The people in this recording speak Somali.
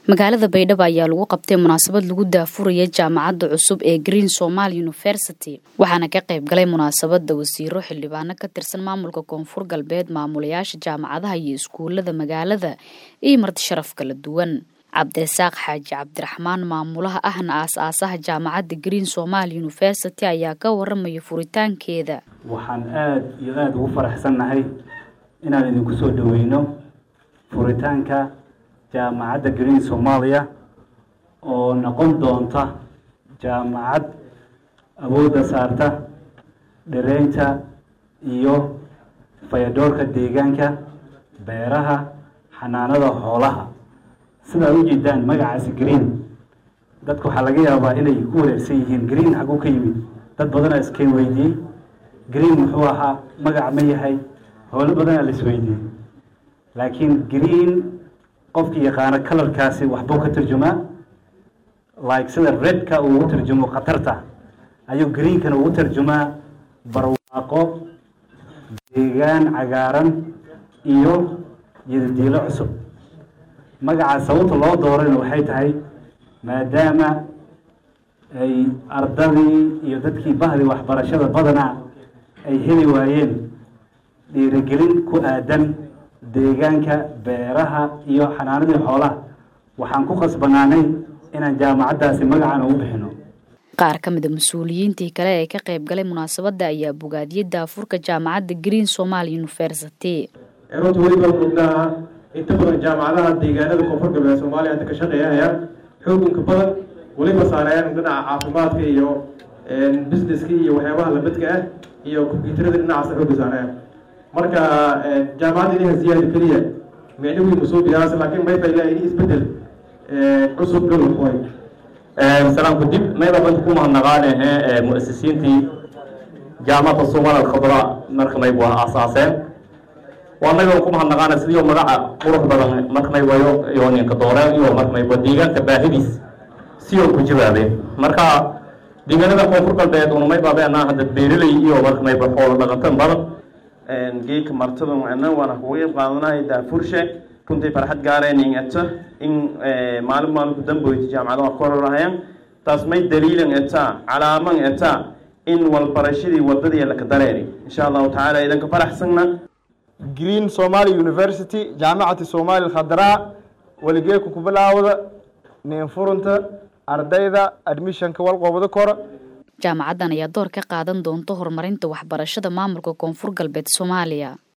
magaalada baydhabo ayaa lagu qabtay munaasabad lagu daafuraya jaamacadda cusub ee green somal university waxaana ka qayb galay munaasabada wasiiro xildhibaano ka tirsan maamulka koonfur galbeed maamulayaasha jaamacadaha iyo iskuulada magaalada iyo marti sharaf kala duwan cabdisaaq xaaji cabdiraxmaan maamulaha ahna aas-aasaha jaamacadda green somal university ayaa ka waramaya furitaankeeda waxaan aada iyo aada ugu faraxsannahay inaan idinku soo dhaweyno furitaanka jaamacadda green soomaaliya oo noqon doonta jaamacad awoodda saarta dhareynta iyo fayadoorka deegaanka beeraha xanaanada xoolaha sidaad u jeedaan magacaasi green dadka waxaa laga yaabaa inay ku wareersan yihiin green xaguu ka yimid dad badanaa iskeen weydiiyey green muxuu ahaa magac ma yahay howlo badanaa la isweydiiyey laakiin green qofkii yaqaano kalarkaasi waxbuu ka turjumaa like sida redka uu ugu turjumo khatarta ayuu greenkana ugu turjumaa barwaaqo deegaan cagaaran iyo yadadiilo cusub magaca sababta loo doorayna waxay tahay maadaama ay ardadii iyo dadkii bahdii waxbarashada badanaa ay heli waayeen dhiirigelin ku aadan deegaanka beeraha iyo xanaanadii xoolaha waxaan ku khasbanaanay inaan jaamacaddaasi magacan ugu bixino qaar ka mid a mas-uuliyiintii kale ee ka qayb galay munaasabadda ayaa bogaadiyey daafurka jaamacadda green somal university runta weliba mudnaha inta badan jaamacadaha deegaanada koonfur galbeed soomaaliya hadda ka shaqeeyahaya xoogunka badan weliba saarayaan dhinaca caafimaadka iyo businesska iyo waxyaabaha labadka ah iyo kombyuutarada dhinacaasa xooga saarayaan marka jaamacadda inaha ziyaada keliya micno weyn usoo biyaas laakiin mayba ilaa ini isbedel cusub galwaxoy salaamku dib mayba banta ku mahadnaqaanehe muasisiintii jaamacadda somal alkhadra marka maybu aasaaseen waa naga ku mahadnaqaana sidii magaca qurux badan marka maybayo iyo ninka dooreen iyo marka mayba deegaanka baahidiis sioo ku jawaabeen marka deegaanada koonfur galbeed una maybaabeena hadda beeraley iyo marka mayba xoolo dhaqantan badan geedka martada macna waana kuga qayb qaadanahay daafurshe runtii farxad gaareen eto in maalin maalinku damboyti jaamacadaha kororahayaan taas may daliilan etaa calaaman etaa in walbarashadii wadadii laka dareeri insha allahu tacaala idanka faraxsanna green somaali university jaamacati soomaali khadraa weligeeku ku bilaawda neenfurunta ardayda admissionka walqoobada kora jaamacaddan ayaa door ka qaadan doonta horumarinta waxbarashada maamulka koonfur galbeed soomaaliya